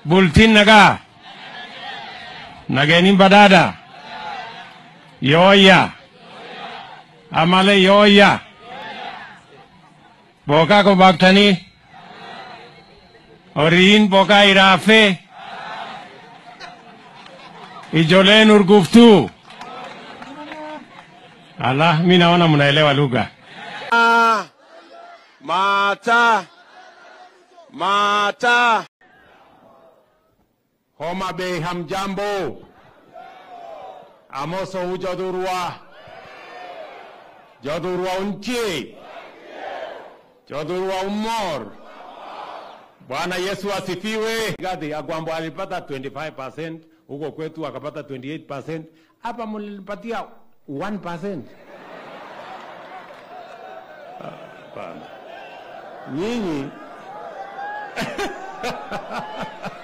bultin nagaa nageenin badhaadha yooyya amale yooyya bookaa ko baaktanii horiin bookaa iraaffee ijoleen urguftuu ala mi naona mnaelewa lugha Mata. Mata. Homa Bay hamjambo. Amoso hujadurwa. Jadurwa unchi. Jadurwa umor. Bwana Yesu asifiwe. Gadi Agwambo alipata 25%, huko kwetu akapata 28%. Hapa mlipatia 1%. Hapana. Nyinyi